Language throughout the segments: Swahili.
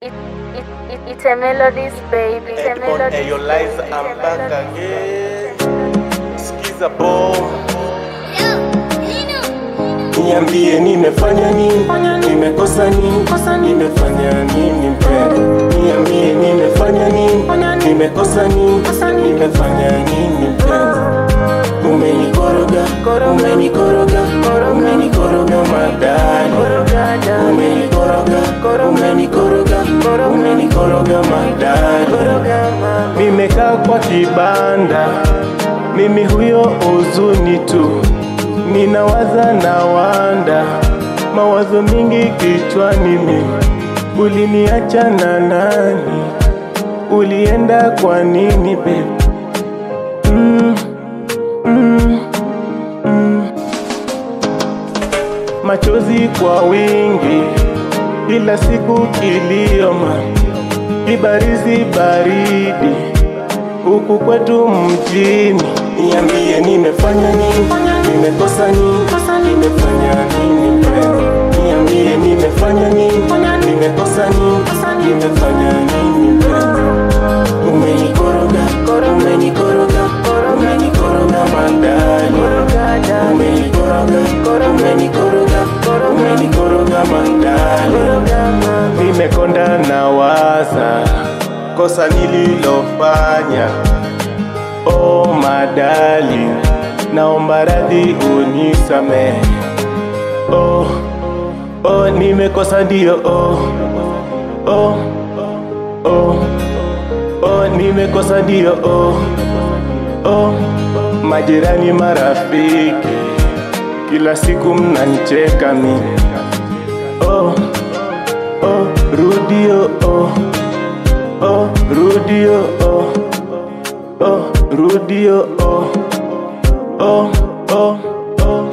It, it, it, it's a melodies, baby. It's a Headphone, melodies, hey, yo, Liza, baby. I'm It's a back melodies, again. baby. Skiza boom. Niambie nimefanya nini, nimekosa nini, nimefanya nini mpendo? Niambie nimefanya nini, nimekosa nini, nimefanya nini mpendo? Umenikoroga, umenikoroga, umenikoroga madani, umenikoroga, umenikoroga, umenikoroga madani. Nimekaa kwa kibanda, mimi huyo huzuni tu, ninawaza na wanda, mawazo mingi kichwani mimi. Uliniacha na nani? Ulienda kwa nini babe? Mm, mm, mm. Machozi kwa wingi, kila siku kilioma, kibarizi baridi huku kwetu mjini. Niambie nimefanya nini, nimekosa nini, nimefanya nini mpendo? Niambie nimefanya nini, nimekosa nini, nimefanya nini mpendo? Umenikoroga, umenikoroga, umenikoroga madani, umenikoroga, umenikoroga, umenikoroga madani. Nimekonda na waza kosa nililofanya. Oh madali, naomba radhi unisamehe. Oh, oh nimekosa ndio. Oh, oh, oh, oh nimekosa ndio. Oh, oh, majirani, marafiki, kila siku mnanicheka mimi. Oh, oh, rudio. Oh, oh, rudio. Oh, oh, rudio. Oh, oh, oh, oh.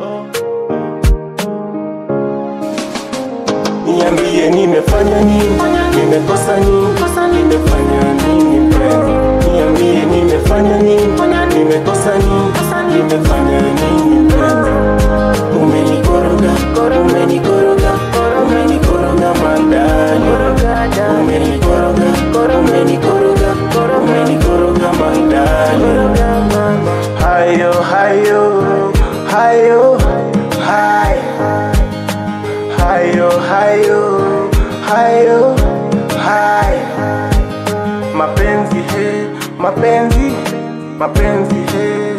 Niambie nimefanya nini, nimekosa nini, nimefanya nini mpendo? Niambie nimefanya nini, nimekosa nini, nimefanya nini mpendo? Umenikoroga, umenikoroga, umenikoroga madani, umenikoroga, umenikoroga, umenikoroga madani. Hayo, hayo, hayo, hai hayo hayo hayo hai mapenzi he mapenzi mapenzi he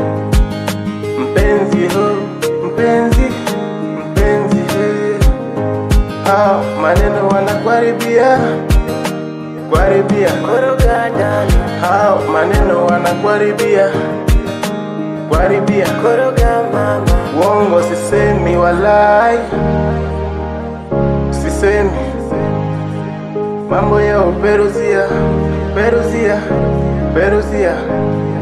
mpenzi ho mpenzi mpenzi he hao maneno wanakuharibia kuharibia hao maneno wanakuharibia kuharibia uongo sisemi walai sisemi mambo ya uperuzia peruzia peruzia